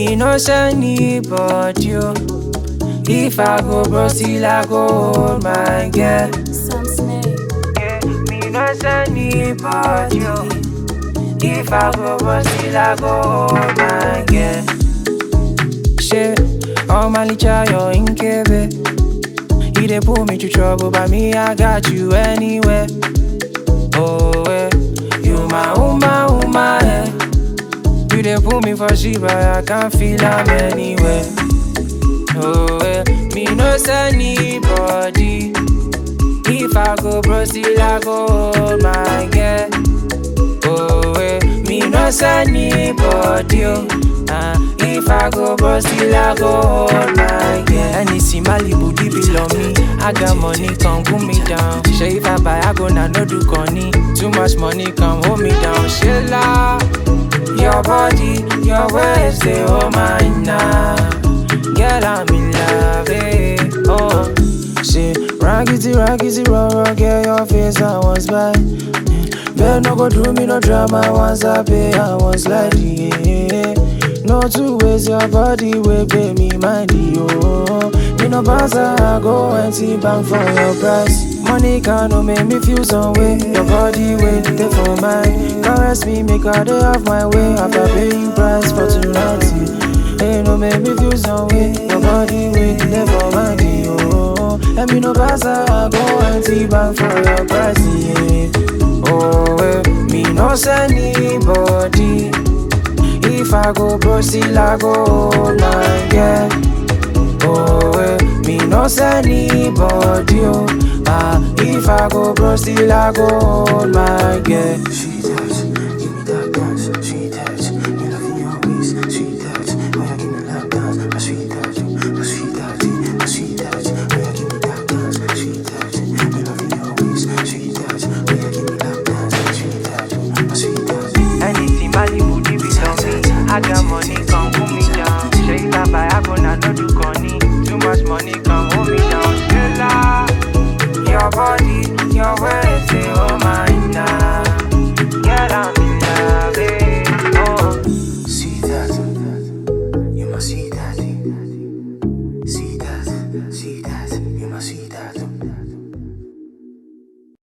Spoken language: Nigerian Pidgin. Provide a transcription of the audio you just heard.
Me no send anybody, oh. If I go bro, still I go hold my girl. Some snake. Yeah, me no send anybody, oh. If I go bro, still I go hold my girl. Shit, all my licha, you're in Kebe. He dey pull me to trouble, but me, I got you anywhere. Oh, eh. You my uma, uma, eh. You dey pull me for shit, but I can't feel am anywhere. Oh, eh. Me no send anybody. If I go bro, still I go hold my girl. Oh, eh. Me no send anybody, oh. Uh, if I go bro, still I go hold my girl. Anything Malibu, deep below me. I got money, come cool me down. Say if I buy, I go now, no do conny. Too much money, come hold me down. Shilla, your body, your ways, they hold mine now. Girl, I'm in love, eh. Oh, say, raggedy, raggedy, raw, raw, girl, your face, I was by. Better no go do me no drama once I pay, I was like, yeah. No two ways, your body will pay me money, oh. Me no pass, I go empty bank for your price. Money can no make me feel some way. Your body will there for mine. Caress me, make a day of my way. After paying price for tonight, yeah. Hey, no make me feel some way. Your body will there for mine, oh. And me no pass, I go empty bank for your price, yeah. Oh, eh, me no send anybody. If I go bro, still I go hold my girl. Oh, eh, me no send anybody. Oh, ah, if I go bro, still I go hold my girl.